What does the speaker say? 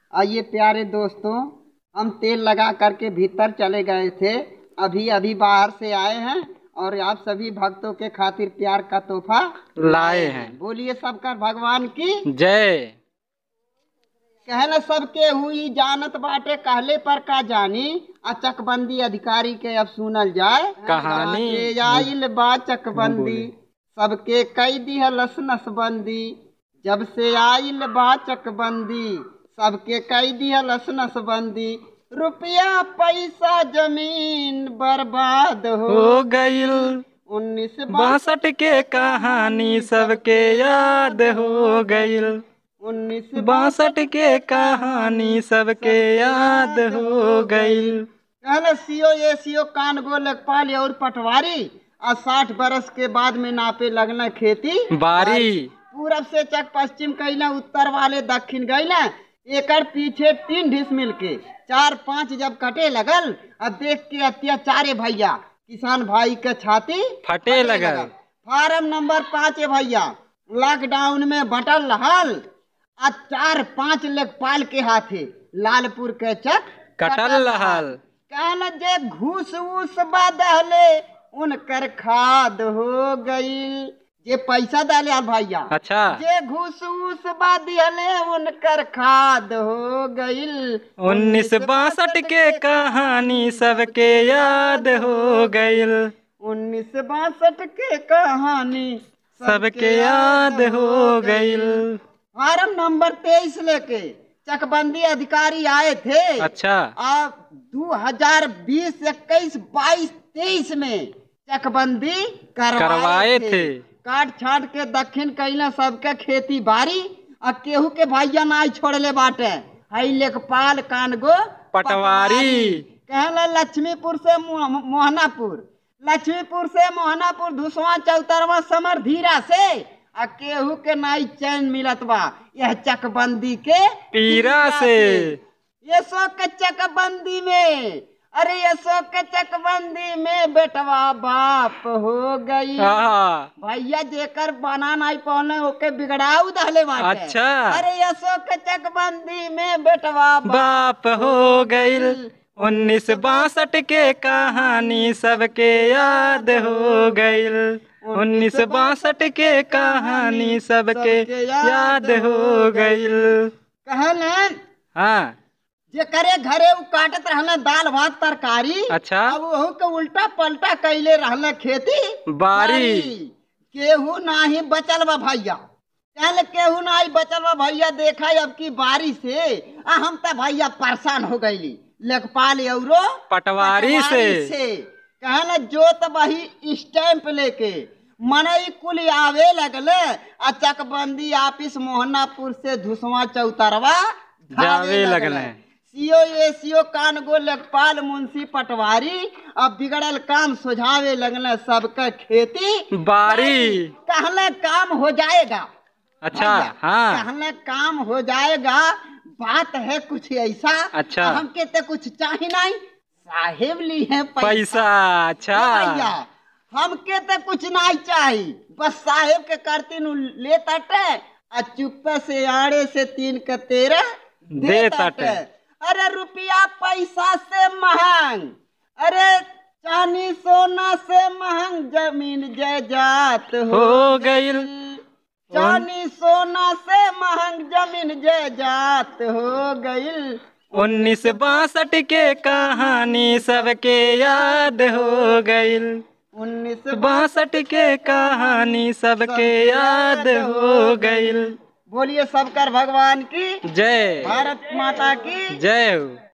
आइए प्यारे दोस्तों हम तेल लगा करके भीतर चले गए थे अभी अभी बाहर से आए हैं और आप सभी भक्तों के खातिर प्यार का तोहफा लाए हैं बोलिए सबकर भगवान की जय कहना सबके हुई जानत बाटे कहले पर का जानी आ चकबंदी अधिकारी के अब सुनल जाए कहानी। जाके आइल बा चकबंदी सबके कई दिहलस नसबंदी जब से आइल बा चकबंदी सबके कई दिहलस नसबंदी रुपया पैसा जमीन बर्बाद हो हो गईल उन्नीस बासठ के कहानी सबके याद हो गईल उन्नीस बासठ के कहानी सबके याद हो गईल कहले सीओ ये सीओ कान गो लेखपाल और पटवारी आ साठ बरस के बाद में नापे लगना खेती बारी पूरब से चक पश्चिम कैला उत्तर वाले दक्षिण गैला एकड़ पीछे तीन ढिस मिल के चार पांच जब कटे लगल अब देख के अत्याचारे भैया किसान भाई के छाती फटे लगल फार्म नंबर पाँच है भैया लॉकडाउन में बटल रहल आ चार पांच लेखपाल के हाथे लालपुर के चक कटल रहल कहल जे घूस उस बदले उनकर खाद हो गई जे पैसा डाले यार भैया अच्छा जे घूस उस बदले उनकर खाद हो गईल उन्नीस बासठ के कहानी सबके याद हो गईल उन्नीस बासठ के कहानी सबके याद हो गईल फार्म नंबर तेईस लेके चकबंदी अधिकारी आए थे अच्छा अब दो हजार बीस इक्कीस बाईस तेईस में चकबंदी करवाए, करवाए थे। काट छाट के दक्षिण कैला सबके खेती बाड़ी आ केहू के भैया नाई छोड़ले बाटे हई लेखपाल कानगो पटवारी कहला लक्ष्मीपुर से मोह- मोहनापुर लक्ष्मीपुर से मोहनापुर धुसवा चौतरवा समर धीरा से आ केहू के नाई चैन मिलत बा यह चकबंदी के पीरा से ये सो के चकबंदी में अरे ये सो के चकबंदी में बेटवा बाप हो गई हाँ भैया जेकर बना नहीं पौने ओके बिगड़ाऊ दहले बाटे अच्छा। अरे ये सो के चकबंदी में बेटवा बाप बाप हो गईल उन्नीस बासठ के कहानी सबके याद हो गईल उन्नीस बासठ के कहानी सबके याद हो गईल कहले हाँ जे करे घरे उ काटत रहले दाल भात तरकारी अच्छा अब वहू के उल्टा पलटा कैले रहले खेती बारी केहू नाही बचल बा भैया कहले केहू नाही बचल बा भैया देखा अब की बारी से आ हम त भैया परेशान हो गईली लेखपाल औरो पटवारी से कहले जोत बही स्टैंप लेके मनई कुल आवे लगले आ चकबंदी ऑफिस मोहनापुर से धुसवा चौतरवा जावे लगले सीओ ए सीओ कानगो लेखपाल मुंशी पटवारी अब बिगड़ल काम सुझावे लगले सबके खेती बारी कहले काम हो जाएगा अच्छा भैया, हाँ कहले काम हो जाएगा बात है कुछ ऐसा अच्छा। हमके तो कुछ चाहिए नहीं साहेब ली है पैसा पैसा अच्छा भैया हमके तो कुछ नहीं चाहिए बस साहेब के करती नु ले तटे आ चुप्पे से आड़े से तीन के तेरह दे तटे। अरे रुपया पैसा से महंग अरे चांदी सोना से महंग जमीन जायदाद हो हो गईल चांदी सोना से महंग जमीन जायदाद हो गईल उन्नीस बासठ के कहानी सबके याद हो गईल उन्नीस बासठ के कहानी सबके याद हो गईल बोलिए सबकर भगवान की जय भारत माता की जय हो